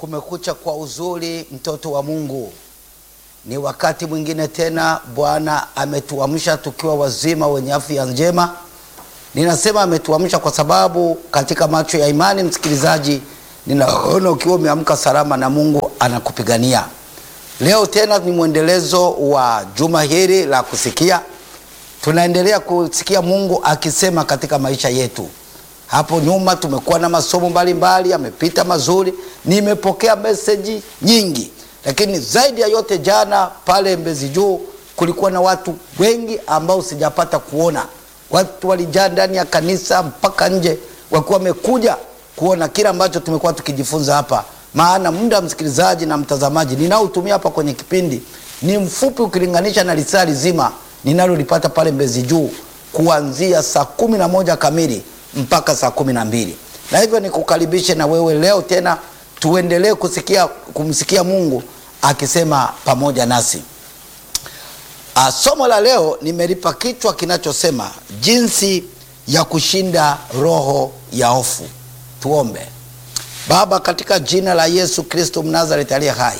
Kumekucha kwa uzuri, mtoto wa Mungu. Ni wakati mwingine tena Bwana ametuamsha tukiwa wazima wenye afya njema. Ninasema ametuamsha kwa sababu katika macho ya imani, msikilizaji, ninaona ukiwa umeamka salama na Mungu anakupigania. Leo tena ni mwendelezo wa juma hili la kusikia. Tunaendelea kusikia Mungu akisema katika maisha yetu. Hapo nyuma tumekuwa na masomo mbalimbali yamepita mazuri, nimepokea meseji nyingi, lakini zaidi ya yote, jana pale Mbezi Juu kulikuwa na watu wengi ambao sijapata kuona. Watu walijaa ndani ya kanisa mpaka nje, wakiwa wamekuja kuona kile ambacho tumekuwa tukijifunza hapa. Maana muda msikilizaji na mtazamaji ninaotumia hapa kwenye kipindi ni mfupi ukilinganisha na lisaa zima ninalolipata pale Mbezi Juu kuanzia saa kumi na moja kamili mpaka saa kumi na mbili na hivyo nikukaribishe na wewe leo tena tuendelee kusikia kumsikia Mungu akisema pamoja nasi. A, somo la leo nimelipa kichwa kinachosema jinsi ya kushinda roho ya hofu. Tuombe. Baba, katika jina la Yesu Kristo Mnazareti aliye hai,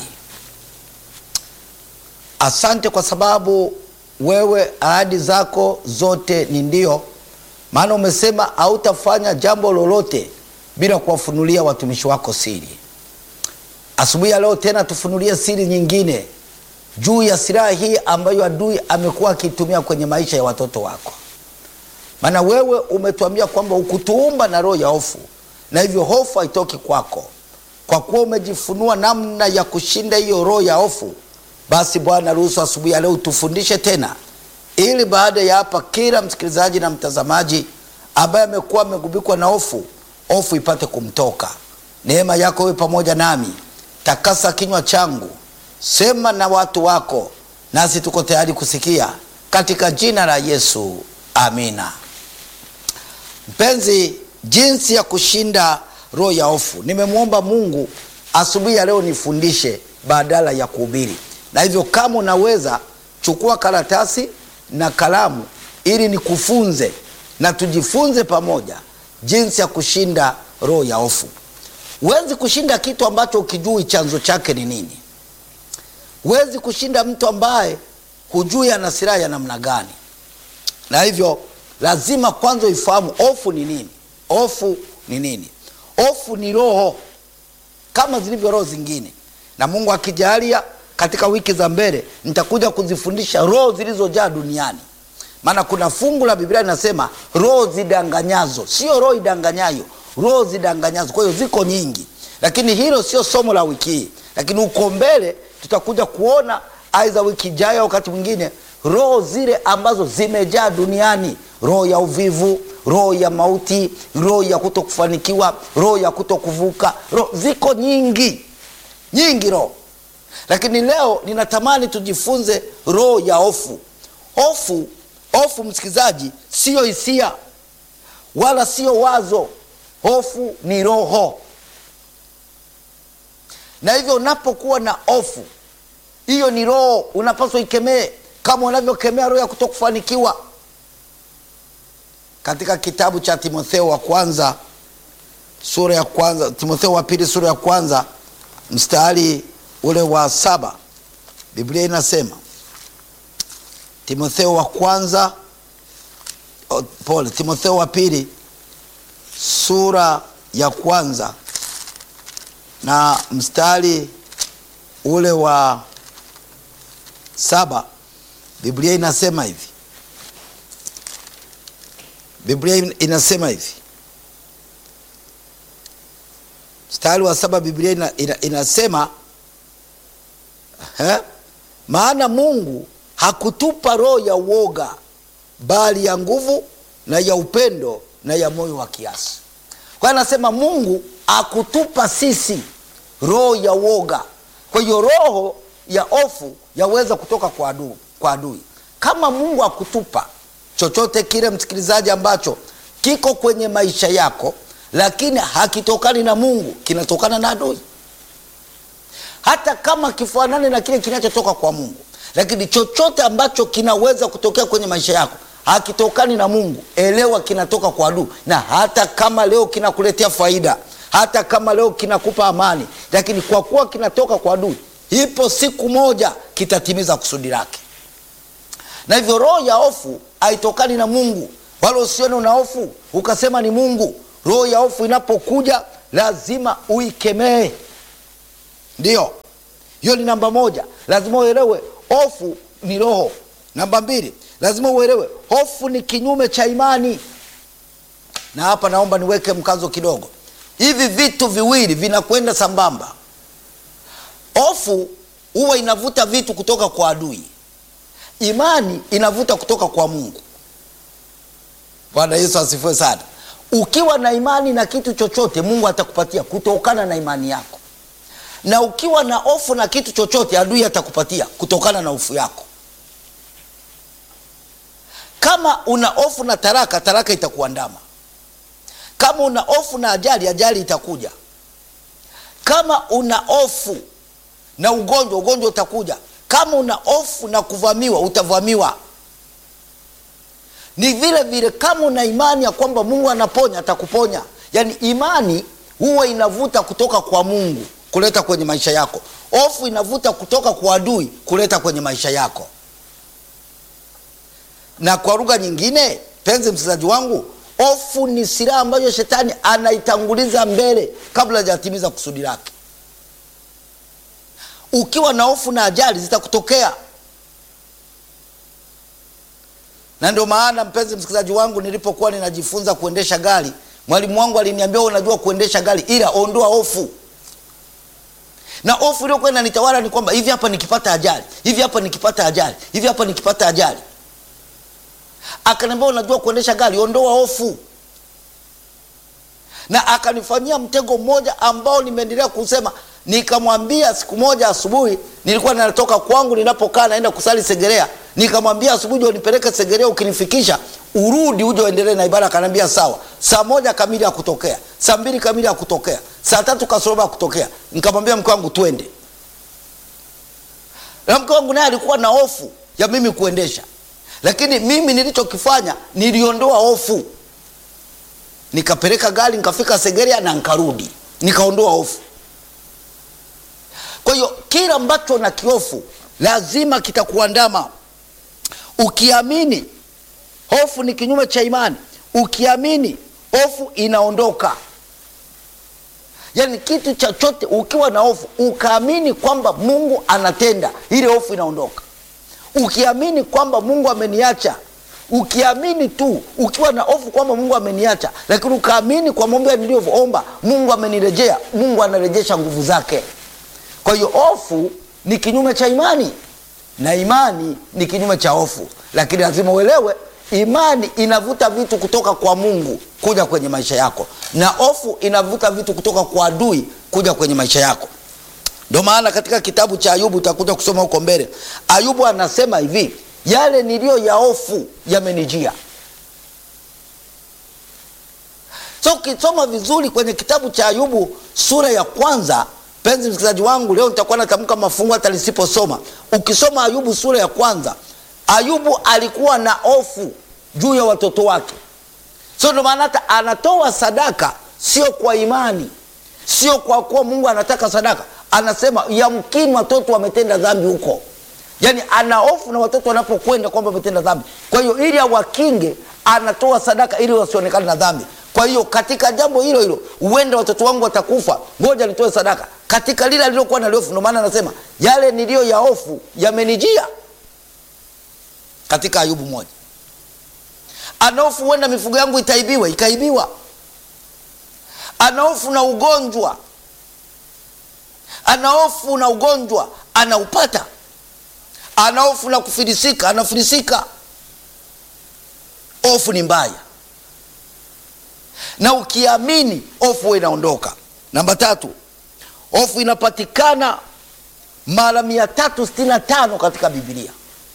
asante kwa sababu wewe ahadi zako zote ni ndio maana umesema hautafanya jambo lolote bila kuwafunulia watumishi wako siri. Asubuhi ya leo tena tufunulie siri nyingine juu ya silaha hii ambayo adui amekuwa akiitumia kwenye maisha ya watoto wako, maana wewe umetuambia kwamba ukutuumba na roho ya hofu, na hivyo hofu haitoki kwako. Kwa kuwa umejifunua namna ya kushinda hiyo roho ya hofu, basi Bwana, ruhusu asubuhi ya leo tufundishe tena ili baada ya hapa kila msikilizaji na mtazamaji ambaye amekuwa amegubikwa na hofu, hofu ipate kumtoka. Neema yako iwe pamoja nami, takasa kinywa changu, sema na watu wako, nasi tuko tayari kusikia, katika jina la Yesu, amina. Mpenzi, jinsi ya kushinda roho ya hofu, nimemwomba Mungu asubuhi ya leo nifundishe badala ya kuhubiri, na hivyo kama unaweza chukua karatasi na kalamu ili nikufunze na tujifunze pamoja jinsi ya kushinda roho ya hofu. Huwezi kushinda kitu ambacho ukijui chanzo chake ni nini. Huwezi kushinda mtu ambaye hujui ana silaha ya namna gani, na hivyo lazima kwanza uifahamu hofu ni nini. Hofu ni nini? Hofu ni roho kama zilivyo roho zingine, na Mungu akijalia katika wiki za mbele nitakuja kuzifundisha roho zilizojaa duniani, maana kuna fungu la Biblia linasema roho zidanganyazo, sio roho idanganyayo, roho zidanganyazo. Kwa hiyo ziko nyingi, lakini hilo sio somo la wiki hii, lakini uko mbele tutakuja kuona aidha wiki ijayo, wakati mwingine, roho zile ambazo zimejaa duniani, roho ya uvivu, roho ya mauti, roho ya kutokufanikiwa, roho ya kutokuvuka, roho ziko nyingi nyingi roho lakini leo ninatamani tujifunze roho ya hofu. Hofu, hofu msikilizaji, siyo hisia wala siyo wazo. Hofu ni roho, na hivyo unapokuwa na hofu, hiyo ni roho, unapaswa ikemee kama unavyokemea roho ya kutokufanikiwa. Katika kitabu cha Timotheo wa kwanza sura ya kwanza, Timotheo wa pili sura ya kwanza mstari ule wa saba Biblia inasema, Timotheo wa kwanza oh, pole, Timotheo wa pili sura ya kwanza na mstari ule wa saba Biblia inasema hivi, Biblia inasema hivi, mstari wa saba Biblia ina, ina, inasema He? Maana Mungu hakutupa roho ya uoga, bali ya nguvu na ya upendo na ya moyo wa kiasi. Kwa hiyo anasema Mungu hakutupa sisi roho ya uoga. Kwa hiyo roho ya hofu yaweza kutoka kwa adui, kwa adui. Kama Mungu hakutupa chochote kile, msikilizaji, ambacho kiko kwenye maisha yako, lakini hakitokani na Mungu, kinatokana na adui hata kama kifanane na kile kinachotoka kwa Mungu, lakini chochote ambacho kinaweza kutokea kwenye maisha yako hakitokani na Mungu, elewa kinatoka kwa adui. Na hata kama leo kinakuletea faida, hata kama leo kinakupa amani, lakini kwa kuwa kinatoka kwa adui, ipo siku moja kitatimiza kusudi lake. Na hivyo roho ya hofu haitokani na Mungu, wala usione una hofu ukasema ni Mungu. Roho ya hofu inapokuja lazima uikemee. Ndiyo, hiyo ni namba moja. Lazima uelewe hofu ni roho. Namba mbili, lazima uelewe hofu ni kinyume cha imani. Na hapa naomba niweke mkazo kidogo. Hivi vitu viwili vinakwenda sambamba. Hofu huwa inavuta vitu kutoka kwa adui, imani inavuta kutoka kwa Mungu. Bwana Yesu asifiwe sana. Ukiwa na imani na kitu chochote, Mungu atakupatia kutokana na imani yako, na ukiwa na hofu na kitu chochote, adui atakupatia kutokana na hofu yako. Kama una hofu na taraka, taraka itakuandama. Kama una hofu na ajali, ajali itakuja. Kama una hofu na ugonjwa, ugonjwa utakuja. Kama una hofu na kuvamiwa, utavamiwa. Ni vile vile, kama una imani ya kwamba Mungu anaponya, atakuponya. Yaani imani huwa inavuta kutoka kwa Mungu kuleta kwenye maisha yako, hofu inavuta kutoka kwa adui kuleta kwenye maisha yako. Na kwa lugha nyingine, penzi msikilizaji wangu, hofu ni silaha ambayo shetani anaitanguliza mbele kabla hajatimiza kusudi lake. Ukiwa na hofu na ajali zitakutokea, na ndio maana mpenzi msikilizaji wangu, nilipokuwa ninajifunza kuendesha gari, mwalimu wangu aliniambia, unajua kuendesha gari, ila ondoa hofu. Na hofu iliyokuwa inanitawala ni kwamba hivi hapa nikipata ajali, hivi hapa nikipata ajali, hivi hapa nikipata ajali Akaniambia unajua kuendesha gari, ondoa hofu. Na akanifanyia mtego mmoja ambao nimeendelea kusema. Nikamwambia siku moja asubuhi, nilikuwa natoka kwangu, ninapokaa naenda kusali Segerea, nikamwambia asubuhi, unipeleke Segerea, ukinifikisha urudi uje uendelee na ibada. Akaniambia sawa. Saa moja kamili ya kutokea, saa mbili kamili ya kutokea, saa tatu kasoroba ya kutokea. Nikamwambia mke wangu twende, na mke wangu naye alikuwa na hofu ya mimi kuendesha lakini mimi nilichokifanya niliondoa hofu, nikapeleka gari nikafika Segerea na nkarudi, nikaondoa hofu. Kwa hiyo kila ambacho na kihofu lazima kitakuandama. Ukiamini hofu ni kinyume cha imani, ukiamini hofu inaondoka. Yaani kitu chochote ukiwa na hofu ukaamini kwamba Mungu anatenda, ile hofu inaondoka ukiamini kwamba Mungu ameniacha, ukiamini tu, ukiwa na hofu kwamba Mungu ameniacha, lakini ukaamini kwa mambo niliyoomba Mungu amenirejea, Mungu anarejesha nguvu zake. Kwa hiyo hofu ni kinyume cha imani na imani ni kinyume cha hofu, lakini lazima uelewe, imani inavuta vitu kutoka kwa Mungu kuja kwenye maisha yako, na hofu inavuta vitu kutoka kwa adui kuja kwenye maisha yako. Ndio maana katika kitabu cha Ayubu utakuja kusoma huko mbele, Ayubu anasema hivi, yale niliyo ya hofu yamenijia. So ukisoma vizuri kwenye kitabu cha Ayubu sura ya kwanza, penzi msikilizaji wangu, leo nitakuwa natamka mafungu hata nisiposoma. Ukisoma Ayubu sura ya kwanza, Ayubu alikuwa na hofu juu ya watoto wake, so ndio maana hata anatoa sadaka, sio kwa imani, sio kwa kuwa Mungu anataka sadaka anasema yamkini watoto wametenda dhambi huko, yaani ana hofu na watoto wanapokwenda kwamba wametenda dhambi. Kwa hiyo ili awakinge, anatoa sadaka ili wasionekane na dhambi. Kwa hiyo katika jambo hilo hilo, huenda watoto wangu watakufa, ngoja nitoe sadaka katika lile alilokuwa na hofu. Ndio maana anasema yale niliyo ya hofu yamenijia, katika Ayubu moja. Ana hofu huenda mifugo yangu itaibiwa, ikaibiwa. Ana hofu na ugonjwa ana hofu na ugonjwa anaupata. Ana hofu na kufilisika anafilisika. Hofu ni mbaya, na ukiamini hofu huwa inaondoka. Namba tatu, hofu inapatikana mara mia tatu sitini na tano katika Biblia.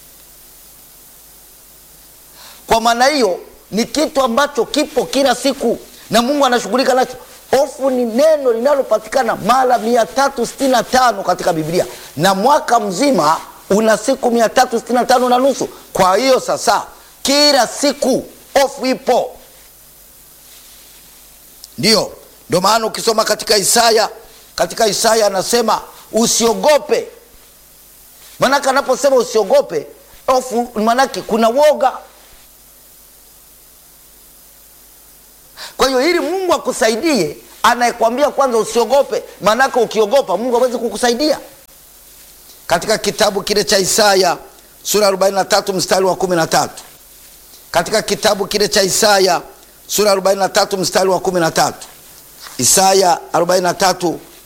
Kwa maana hiyo ni kitu ambacho kipo kila siku na Mungu anashughulika nacho. Hofu ni neno linalopatikana mara mia tatu sitini na tano katika Biblia, na mwaka mzima una siku mia tatu sitini na tano na nusu. Kwa hiyo sasa, kila siku hofu ipo. Ndiyo Ndio maana ukisoma katika Isaya, katika Isaya anasema usiogope. Maanake anaposema usiogope, hofu maanake kuna woga. Kwa hiyo ili Mungu akusaidie, anayekwambia kwanza usiogope, maanake ukiogopa Mungu hawezi kukusaidia. Katika kitabu kile cha Isaya sura 43 mstari wa 13, katika kitabu kile cha Isaya sura 43 mstari wa 13, Isaya 43